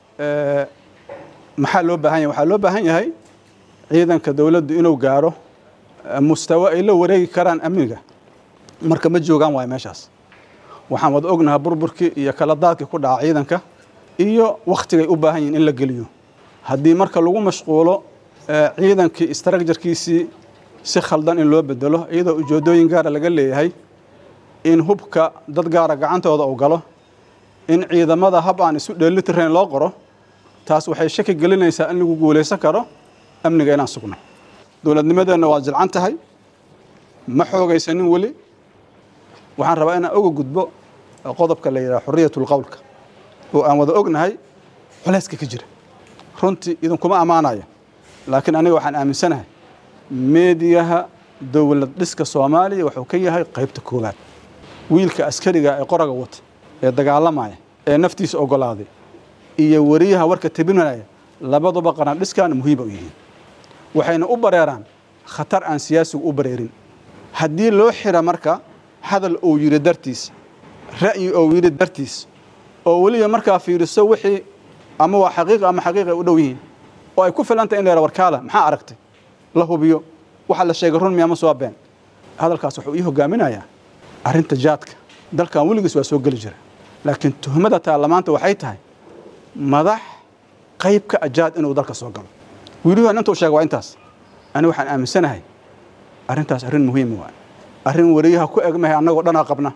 maxaa loo baahan yahay waxaa loo baahan yahay ciidanka dowladdu inuu gaaro mustawo ay la wareegi karaan amniga marka ma joogaan waayo meeshaas waxaan wada ognahay burburkii iyo kala daadkii ku dhaca ciidanka iyo wakhtigay u baahan yihin in la geliyo haddii marka lagu mashquulo ciidankii istarakjarkiisii si khaldan in loo bedelo iyadoo ujeedooyin gaara laga leeyahay in hubka dad gaara gacantooda uu galo in ciidamada hab aan isu dheelitirayn loo qoro taas waxay shaki gelinaysaa in lagu guulaysan karo amniga inaan sugno dowladnimadeenna waa jilcan tahay ma xoogaysanin weli waxaan rabaa inaan oga gudbo qodobka la yidhaha xuriyatul qowlka oo aan wada ognahay culayska ka jira runtii idinkuma ammaanayo laakiin aniga waxaan aaminsanahay meediyaha dowlad dhiska soomaaliya wuxuu ka yahay qaybta koowaad wiilka askariga ee qoraga wata ee dagaalamaya ee naftiisa ogolaaday iyo wariyaha warka tabinaya labaduba qarandhiskan muhiima u yihiin waxayna u bareeraan khatar aan siyaasigu u bareerin haddii loo xira marka hadal uu yidhi dartiis ra'yi uu yidhi dartiis oo weliba markaa fiiriso wixii ama waa xaqiiqa ama xaqiiqa u dhow yihiin oo ay ku filantay in la yara warkaala maxaa aragtay la hubiyo waxa la sheegay run miyama soo been hadalkaas wuxuu ii hogaaminayaa arrinta jaadka dalkan weligiis waa soo geli jira laakiin tuhmada taarlamaanta waxay tahay madax qayb ka ajaad inuu dalka soo galo wiiluhan intuu sheega waa intaas ani waxaan aaminsanahay arrintaas arrin muhiima waay arrin wariyaha ku egmahay annagoo dhanaa qabna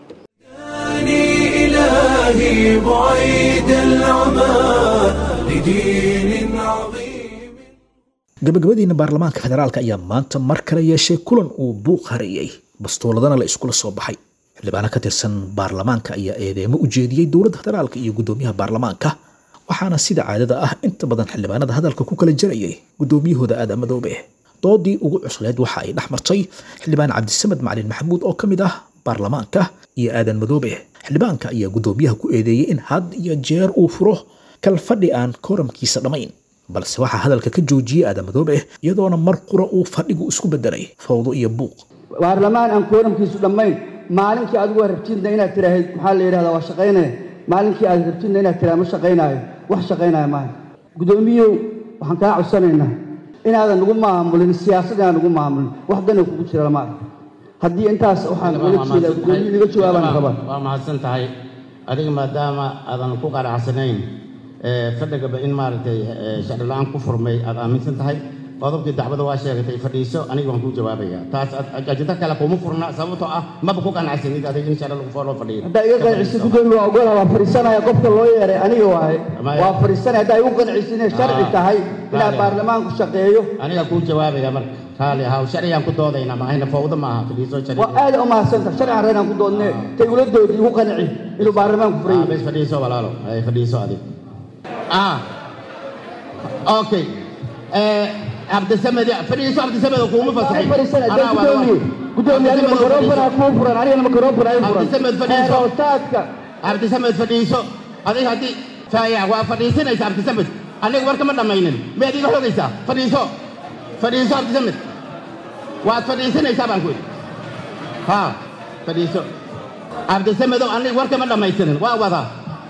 إلهي بعيد العمى لدين عظيم gabagabadiina baarlamaanka federaalka ayaa maanta mar kale yeeshay kulan uu buuq hareeyey bastooladana la iskula soo baxay xildhibaano ka tirsan baarlamaanka ayaa eedeemo u jeediyey dowladda federaalka iyo guddoomiyaha baarlamaanka waxaana sida caadada ah inta badan xildhibaanada hadalka ku kala jarayay guddoomiyahooda aadan madoobe doodii ugu cusleed waxa ay dhex martay xildhibaan cabdisamed macalin maxamuud oo ka mid ah baarlamaanka iyo aadan madoobe xildhibaanka ayaa guddoomiyaha ku eedeeyey in had iyo jeer uu furo kalfadhi aan kooramkiisa dhammayn balse waxaa hadalka ka joojiyey aadan madoobe iyadoona mar qura uu fadhigu isku bedelay fawdo iyo buuq baarlamaan aan kooramkiisu dhammayn maalinkii adigu waa rabtidna inaad tiraahid maxaa la yidhahdaa waa shaqaynaya maalinkii aad rabtidna inaad tiraha ma shaqaynaayo wax shaqaynaya maaha guddoomiyow waxaan kaa codsanaynaa inaadan nagu maamulin siyaasad inaan nagu maamulin wax dana kugu jira lama arko haddii intaas waxaan uga jeedaa guddoomiyo naga jawaabaan rabaa waa mahadsan tahay adiga maadaama aadan ku qanacsanayn fadhigaba in maaragtay sharci la-aan ku furmay aad aaminsan tahay qodobkii dacwada waa sheegatay fadhiiso aniga waan kuu jawaabaya taas ajinta kale kuma furna sababtoo ah maba ku qanacsanid adiga in sharci lagu loo fadhiyo haddaa iga qancisid guddoomiye waa ogola waa fadhiisanaya qofka loo yeeray aniga waaye waa fadhiisanaya haddaa igu qancisid inay sharci tahay inaa baarlamaanku shaqeeyo aniga kuu jawaabaya marka raali ahaw sharcigaan ku doodaynaa maahayna fawdo maaha fadhiiso sharci waa aad u mahadsantahay sharcigan reynaan ku doodne tay ula doodi igu qanci inuu baarlamaanku furan yahay bes fadhiiso walaalo ay fadhiiso adiga ah okay cabdisamed fadhiiso cabdisamed kuuma fasaxin cabdisamed fadhiiso cabdisamed fadhiiso adiga haddii faaya waa fadhiisanaysa cabdisamed aniga warka ma dhammaynin miyaad iga xogaysaa fadhiiso fadhiiso cabdisamed waad fadhiisanaysaa baan ku idhi ha fadhiiso cabdisamedow aniga warka ma dhammaystirin waa wadaa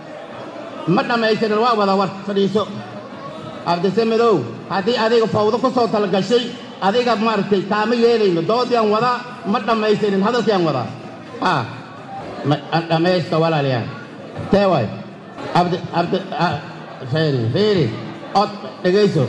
ma dhammaystirin waa wadaa war fadhiiso cabdisamedow haddii adiga fawdo ku soo talagashay adiga maaragtay kaama yeelayno doodiaan wadaa ma dhammaystirin hadalkiaan wadaa ha dhammaysta walaaliyaan tee waay cabdi cabdi feeri feeri od dhegayso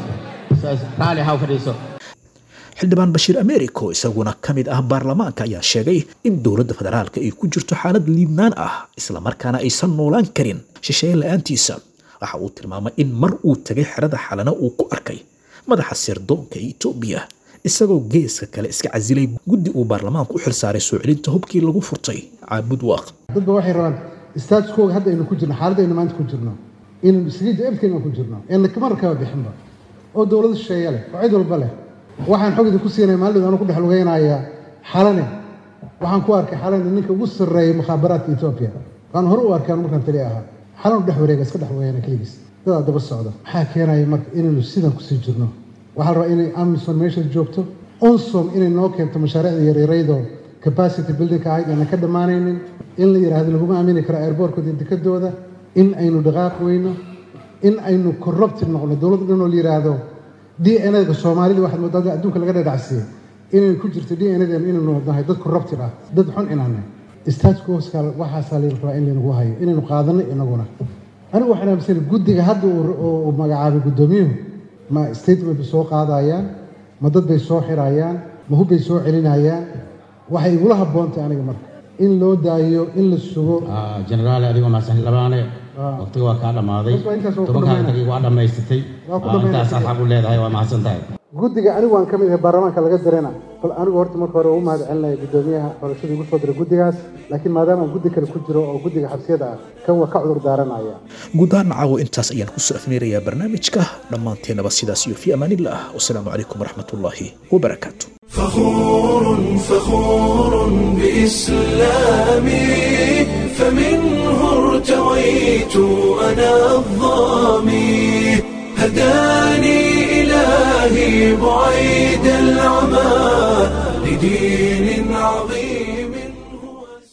raali haw fadhiiso xildhibaan bashiir americo isaguna ka mid ah baarlamaanka ayaa sheegay in dowladda federaalka ay ku jirto xaalad liidnaan ah islamarkaana aysan noolaan karin shisheeye la-aantiisa waxa uu tilmaamay in mar uu tegay xerada xalana uu ku arkay madaxa sirdoonka etoobiya isagoo geeska kale iska casilay guddi uu baarlamaanku u xilsaaray soo celinta hubkii lagu furtay caabud waaq dadba waxay rabaan staatuskooga hadda aynu ku jirno xaaladaynu maanta ku jirno inaynu isliidda efkaynu ku jirno eena kama rakaba bixinba oo dowlado shisheeye leh oo cid walba leh waxaan xog idinku siinaya maalin anu ku dhex lugeynaya xalane waxaan ku arkay xalane ninka ugu sarreeya mukhaabaraadka etoobiya waan hore u arkay anu markaan tali ahaa xalan dhex wareega iska dhex wareegana keligiis dadaa daba socda maxaa keenaya marka inaynu sidan kusii jirno waxaa la rabaa inay amison meesha joogto onsom inay noo keento mashaariicda yaryaraydoo capacity building ahayd aanan ka dhammaanaynin in la yidhaahdo laguma aamini karo airbortkooda iyo dekadooda in aynu dhaqaaq weyno in aynu corrupted noqno dowlad dhan oo la yidhaahdo d n a-ga soomaalida waxaad moodaa adduunka laga dhadhacsiiyey inay ku jirto d n a inaynu nahay dad corrupted ah dad xun inaanay statkoska waxaasaa la rabaa in laynagu hayo inaynu qaadanno inaguna anigu waxaan aaminsanay guddiga hadda uu magacaabay guddoomiyuhu ma statement bay soo qaadayaan ma dad bay soo xirayaan ma hub bay soo celinayaan waxay igula habboontahay aniga marka in loo daayo in la sugo jenaraal adigoo mahadsan labaane waqtiga waa kaa dhammaaday tobankaa tagii waa dhammaysatay intaasaad xaq u leedahay waa mahadsan tahay guddiga anigu waan ka mid ahay baarlamaanka laga dirana bal anigu horta marka hore ugu mahad celinaya guddoomiyaha xorashada igu soo diray guddigaas laakiin maadaama aan guddi kale ku jiro oo guddiga xabsiyada ah kan waa ka cudur daaranaya guud ahaan caawo intaas ayaan kusoo afmeerayaa barnaamijka dhammaanteennaba sidaas iyo fi amaanillah wasalaamu calaykum waraxmatullaahi wabarakaatu فخور فخور بإسلامي فمنه ارتويت أنا الظامي هداني إلهي بعيد العمى لدين عظيم